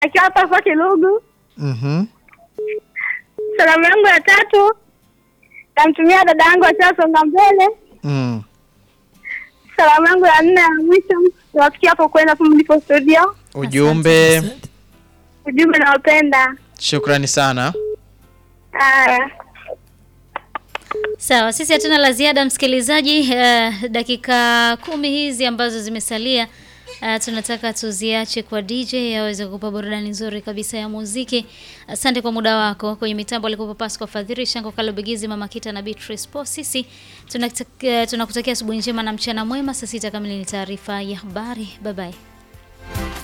akiwa hapa kwa Kilugu. Mhm. Salamu yangu ya tatu namtumia dada yangu akiwa Songa Mbele. Mm. Salamu yangu ya nne ya mwisho nawafikia hapo kwenda hapo mlipo studio. Ujumbe. Asante. Ujumbe nawapenda. Shukrani sana. Haya. Sawa, sisi hatuna la ziada msikilizaji. Uh, dakika kumi hizi ambazo zimesalia uh, tunataka tuziache kwa DJ aweze kukupa burudani nzuri kabisa ya muziki. Asante kwa muda wako. Kwenye mitambo alikuwa Pascal Fadhili, Shango Kalobegizi, Mama Kita na Beatrice Po. Sisi tunakutakia tunakutakia asubuhi njema na mchana mwema. Saa sita kamili ni taarifa ya habari. Bye bye.